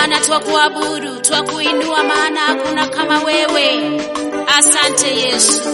Bwana twakuabudu, twakuinua, maana hakuna kama wewe. Asante Yesu.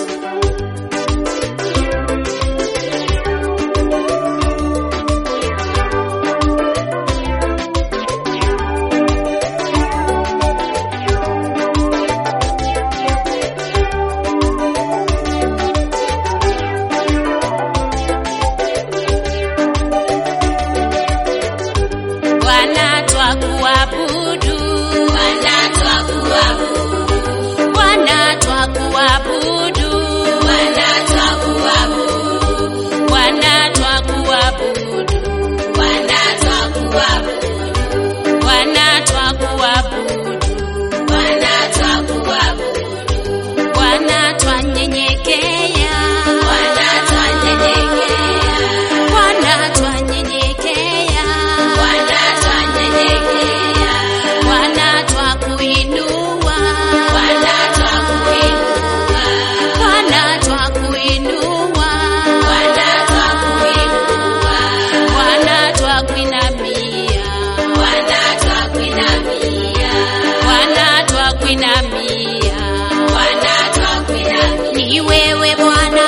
Bwana twakuabudu, Bwana twakuabudu, Bwana twakuabudu, Bwana twakuabudu, Bwana twakuabudu, Bwana twakuabudu, Bwana twakuabudu, Bwana twakuabudu, Bwana twanyenyekea, Bwana twanyenyekea, Bwana twanyenyekea, Bwana twanyenyekea, Bwana twakuinua, Bwana twakuinua, Bwana twakuinua, Bwana twakuinua, Bwana twakuinamia, Bwana twakuinamia, Bwana twakuinamia, Bwana twakuinamia. Ni wewe Bwana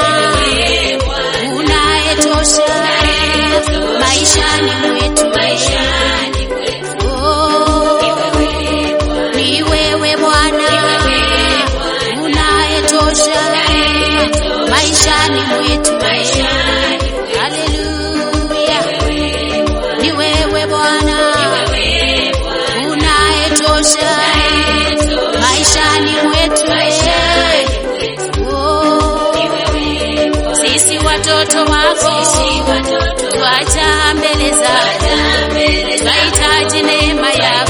unayetosha maishani mwetu, Oh, ni wewe Bwana unayetosha maishani mwetu, Haleluya, ni wewe Bwana unayetosha maishani mwetu, Oh, sisi watoto wako twaja mbele zako, twahitaji neema yako.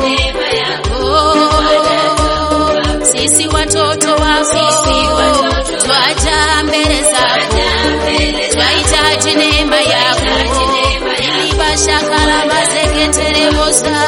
Oh, sisi watoto wako twaja mbele zako, twahitaji neema yako. ilibashakala mazeketeremosa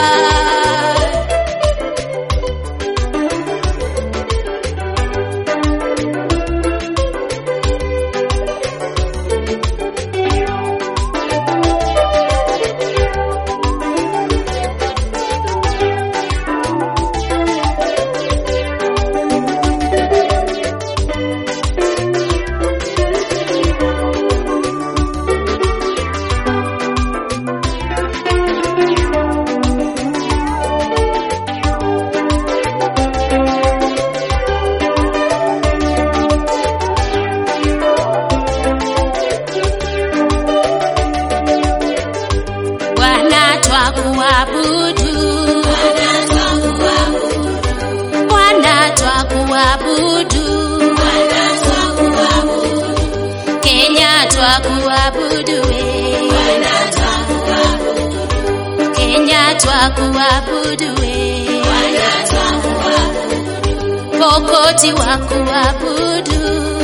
Bwana twakuabudu, Bwana twakuabudu, Kenya twakuabudu, we. Kenya twakuabudu, we. Pokoti wakuabudu,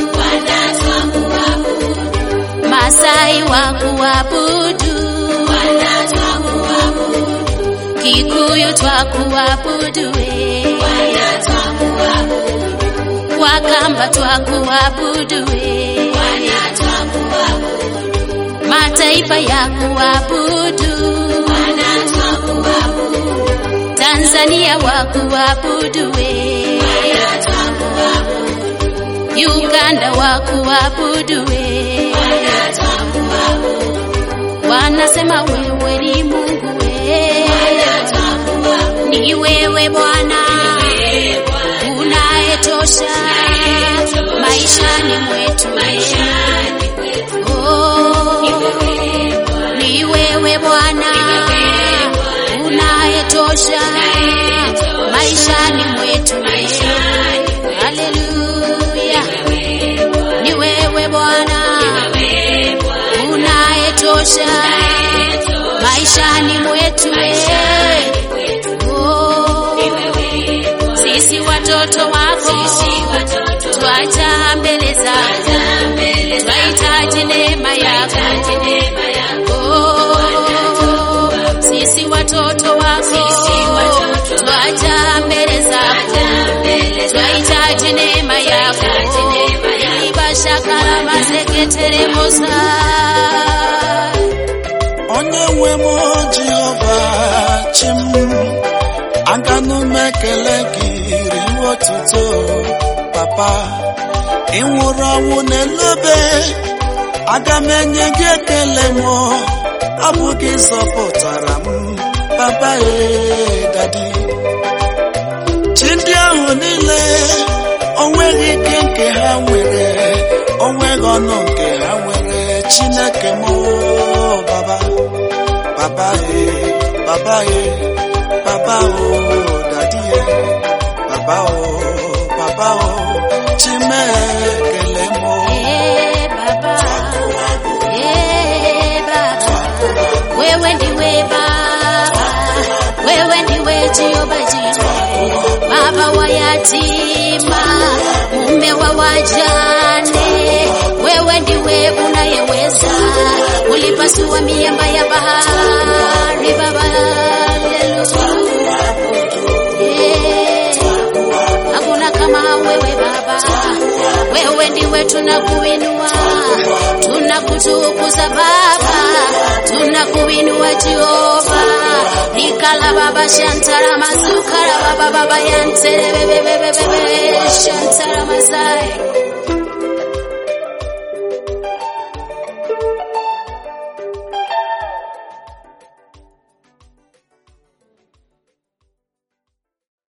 Masai wakuabudu, Kikuyu twakuabudu, we. Wakamba twakuabudu, we. Mataifa ya kuabudu, Tanzania wakuabudu, we. Uganda wakuabudu, we. Wanasema wewe ni Mungu, we. Ni wewe Bwana unayetosha maishani mwetu, Oh, ni wewe Bwana unayetosha maishani mwetu, Haleluya, ni wewe Bwana unayetosha maishani mwetu, Oh, sisi watoto wako twaja mbele zako, twahitaji neema yako. Oh, sisi watoto wako twaja mbele zako, twahitaji neema yako. Ibashakala mazeketeremosa onye nwe m jehova chi m aga m ekele gị riwe otuto papa ị nwụrụ ọnwụ n'elobe aga m enye gị ekele m ọ bụ gị zọpụtara m papa ee dadi chi ndị ahụ niile onweghị ike nke ha nwere onweghị ọnụ nke ha nwere chineke m oo, baba baba ee baba ee baba o dadi ee baba o baba o chimekele m oo. Eh, Baba. Eh, Baba. Wewe ndiwe Baba, wewe ndiwe Jehova Jireh, Baba wa yatima, mume wa wajane, wewe ndiwe unayeweza, ulipasua miamba ya bahari Baba, haleluya. Eh, hakuna kama wewe Baba, wewe ndiwe tunakuinua, tunakutukuza Baba, tunakuinua Jehova. Nikala Baba Shantara Mazukara Baba Baba Yantere Bebe Bebe Bebe Shantara Mazai